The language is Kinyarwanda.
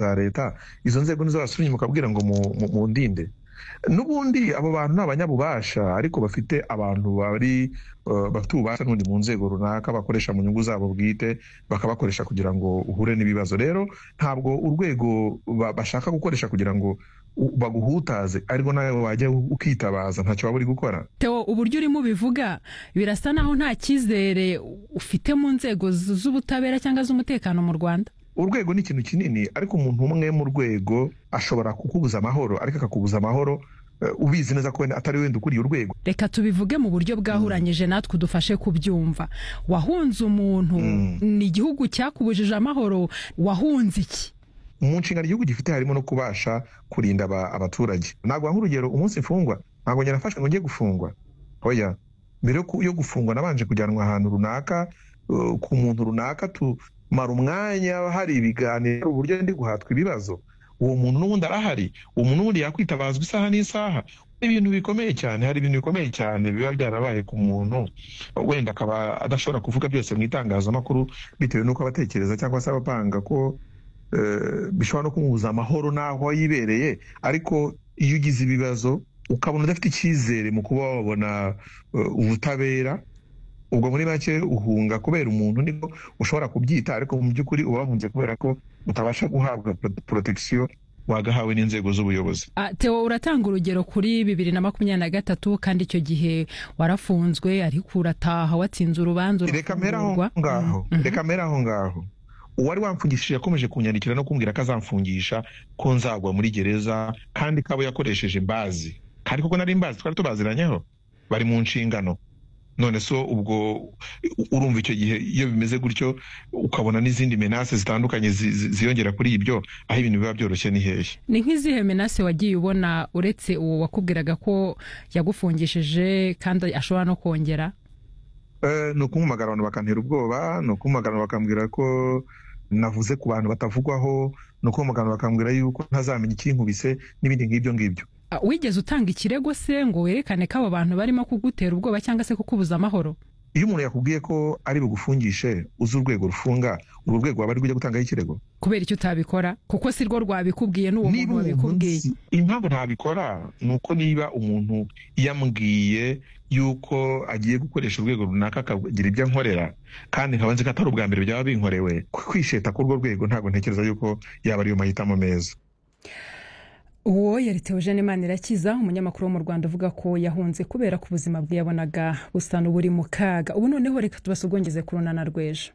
za leta izo nzego nizo basubije mukabwira ngo mu- mu- mundinde n'ubundi abo bantu ni abanyabubasha ariko bafite abantu bari eh, bafite ububasha n'ubundi mu nzego runaka bakoresha mu nyungu zabo bwite bakabakoresha kugira ngo uhure n'ibibazo rero ntabwo urwego ba- bashaka gukoresha kugira ngo u- baguhutaze ariko nawe wajya u- ukitabaza ntacyo waba uri gukora Theo uburyo urimo ubivuga birasa naho nta cyizere ufite mu nzego z- z'ubutabera cyangwa z'umutekano mu Rwanda urwego ni ikintu kinini ariko umuntu umwe mu rwego ashobora kukubuza amahoro ariko akakubuza amahoro eh, ubizi neza ko wenda atari wenda ukuriye urwego reka tubivuge mu buryo bwahuranyije natwe udufashe kubyumva wahunze umuntu ni igihugu cyakubujije amahoro wahunze iki mu nshingano igihugu gifite harimo no kubasha kurinda aba- abaturage naguha nk'urugero umunsi mfungwa ntabwo njye nafashwe ngo njye gufungwa oya mbere yo ku- yo gufungwa nabanje kujyanwa ahantu runaka uh, ku muntu runaka tumara umwanya hari ibiganiro uburyo ndi guhatwa ibibazo uwo muntu n'ubundi arahari uwo muntu n'ubundi yakwitabazwa isaha n'isaha ibintu bikomeye cyane hari ibintu bikomeye cyane biba byarabaye ku muntu wenda akaba adashobora kuvuga byose mu itangazamakuru bitewe n'uko abatekereza cyangwa se abapanga ko eh, bishobora no kumubuza amahoro n'aho yibereye ariko iyo ugize ibibazo ukabona udafite icyizere mu kuba wabona eh, ubutabera ubwo muri make uhunga kubera umuntu niko ushobora kubyita ariko mu by'ukuri uba wahunze kubera ko utabasha guhabwa prote- protection wagahawe n'inzego z'ubuyobozi Ah, Theo uratanga urugero kuri bibiri na makumyabiri na gatatu kandi icyo gihe warafunzwe ariko urataha watsinze urubanza reka mpera aho urafungurwa. ngaho Mhm. reka mpera aho ngaho uwari wamfungishije yakomeje kunyandikira no kumbwira ko azamfungisha ko nzagwa muri gereza kandi kabo yakoresheje imbazi kandi koko nari imbazi twari tubaziranyeho bari mu nshingano none so ubwo u- urumva icyo gihe iyo bimeze gutyo ukabona n'izindi menase zitandukanye zi- zi- ziyongera kuri ibyo aho ibintu biba byoroshye ni hehe ni nk'izihe menase wagiye ubona uretse uwo wakubwiraga ko yagufungishije kandi ashobora no kongera Eh, ni ukumpamagara abantu bakantera ubwoba ni ukumpamagara abantu bakambwira ko navuze ku bantu batavugwaho ni ukumpamagara abantu bakambwira yuko ntazamenya ikinkubise n'ibindi nk'ibyo ngibyo Ah, wigeze utanga ikirego se ngo werekane ko abo bantu barimo kugutera ubwoba cyangwa se kukubuza amahoro iyo umuntu yakubwiye ko ari bugufungishe uzi urwego rufunga urwo rwego waba ari rujya gutangaho ikirego kubera icyo utabikora kuko si rwo rwabikubwiye n'uwo niba muntu umuntu wabikubwiye nzi- impamvu ntabikora ni uko niba umuntu yambwiye yuko agiye gukoresha urwego runaka akagira ibyo ankorera kandi nkaba nzi ko atari ubwa mbere byaba binkorewe kwisheta k'urwo rwego ntabwo ntekereza yuko yaba ariyo mahitamo meza uwo yari Theogene Manirakiza umunyamakuru wo mu Rwanda uvuga ko yahunze kubera ko ubuzima bwe yabonaga busa n'uburi mu kaga ubu noneho reka tubasogongeze ku runana rw'ejo